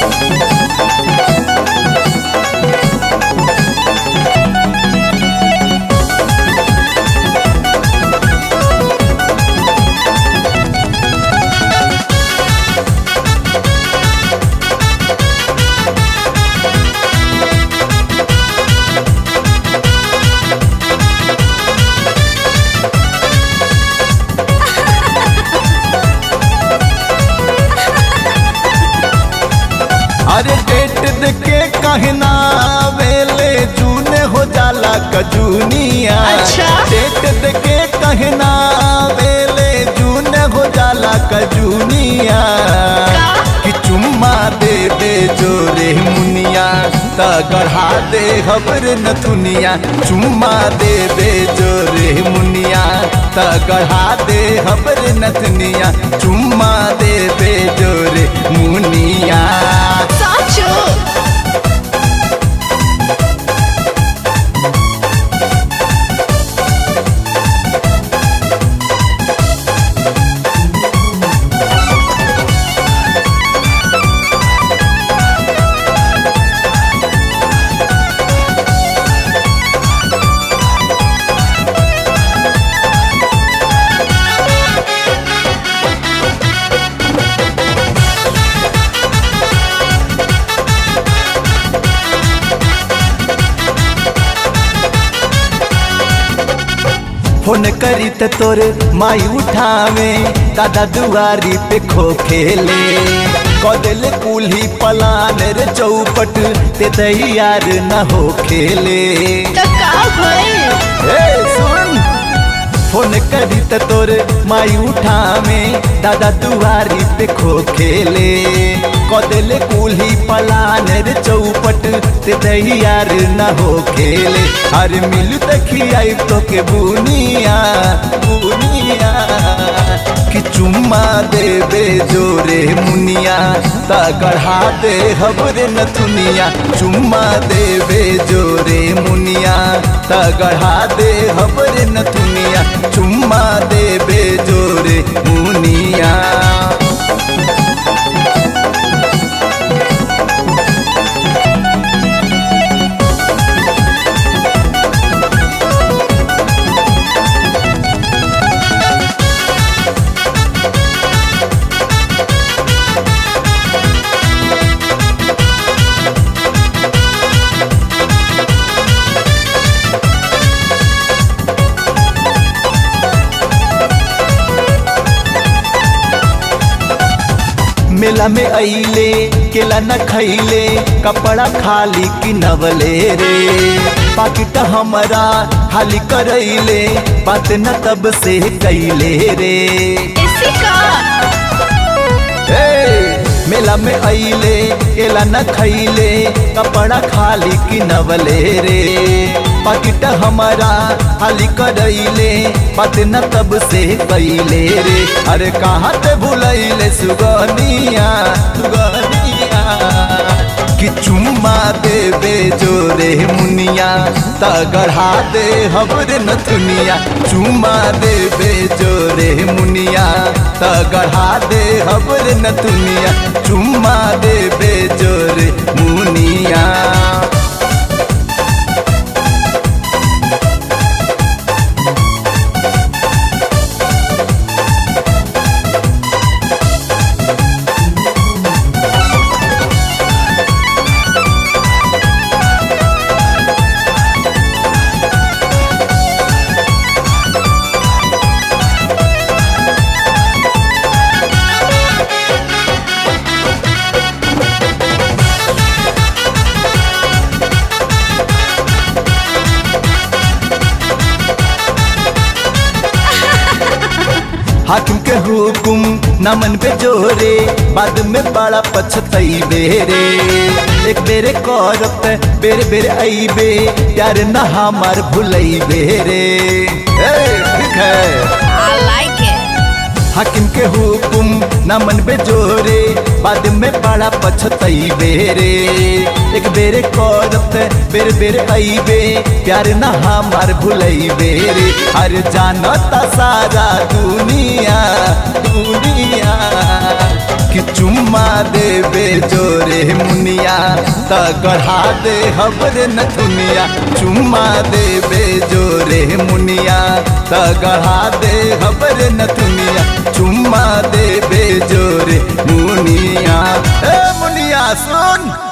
अरे डेट देके कहना वेले जूने हो जाला कजूनिया अच्छा। डेट देके कहना वेले जूने हो जाला कजूनिया का? कि चुम्मा दे दे जोरे मुनिया त गढ़ा दे हबर नथुनिया चुम्मा दे दे जोरे मुनिया त गढ़ा दे हबर नथुनिया चुम्मा दे दे जोरे मुनिया साचो फोन करी त तोरे माई उठावे दादा दुआरी पे खो खेले कदल कुल्ही पलान रे चौपट ते तैयार न हो खेले तो का भइल ए सुन फोन करी त तोरे माई उठावे दादा दुआरी पे खो खेले कदल कुल्ही पलान रे चौपट ते तैयार न हो खेले हर मिल तखियाई तो के बुनिया बुनिया कि चुम्मा देवे जोरे मुनिया ता गढ़ा दे हबरे नथुनिया चुम्मा देवे जोरे मुनिया ता गढ़ा दे हबरे नथुनिया चुम्मा देवे जोरे मुनिया मेला में अइले केला न खैले कपड़ा खाली की नवले रे पाकिट हमारा खाली करैले बात न तब से कैले रे इसी का ए, मेला में अइले केला न खैले कपड़ा खाली की नवले रे पाकिट हमारा खाली करैले बात न तब से कैले रे अरे कहाँ ते भुलैले सुगनिया सुगनिया कि चुम्मा देवे जोरे मुनिया ता गढ़ा दे हबरे नथुनिया चुम्मा देवे जोरे मुनिया ता गढ़ा दे हबरे नथुनिया चुम्मा देवे जोरे मुनिया हाकिम के हुकुम नमन पे जोरे बाद में बड़ा पछतई बेरे एक बेरे करत बेरे बेरे अइबे प्यार न हमार भुलई बेरे ए, ठीक है I like it. हाकिम के हुकुम न मन बे जोरे बाद में बड़ा पछतई बेरे एक बेरे करत बेर बेर अइबे प्यार न हमार भुलई बेरे अरे जानता सारा दुनिया दुनिया कि चुम्मा देबे जोरे मुनिया त गढ़ा दे हबरे नथुनिया चुम्मा देबे जोरे मुनिया त गढ़ा दे हबरे नथुनिया चुम्मा देबे जोरे मुनिया ए मुनिया सुन